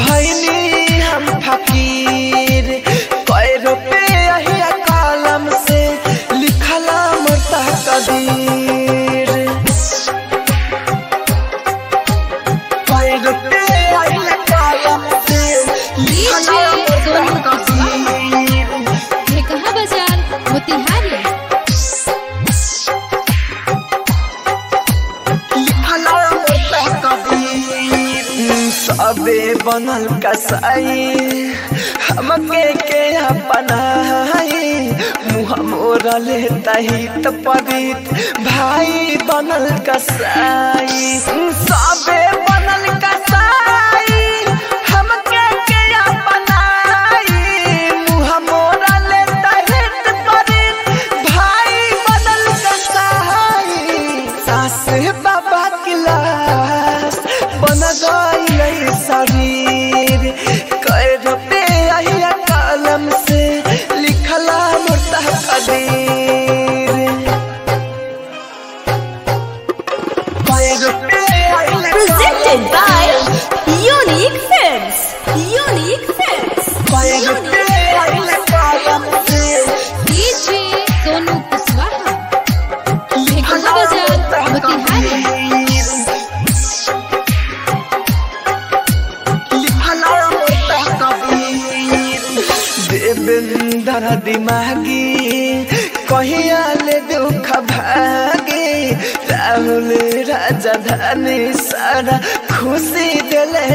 भैनी हम फकीर कई रुपया हिया कलम से लिखला मरता कदीर कई रुपया हिया कलम से लिखला मरता कदीर कहा बाजार मोतिहारी सबे बनल कसाई हमके के अपनाई मुँह मोरा लेता ही तो पवित भाई बनल कसाई सबे बनल कसाई हमके के अपनाई मुँह मोरा लेता ही तो पवित भाई बनल कसाई सास बाबा की लाश बन गई शरीर कई रुपया हिया कलम से लिखला मुर्ता कदीर कई रुपया हिया Presented by Unique Films. Unique Films. कई रुपया हिया कलम से डीजे सोनू कुशवाहा कहा बाजार मोतिहारी देवेंद्र दिमागी कहिया ले दुख भागे राहुल राजधानी सारा खुशी दिले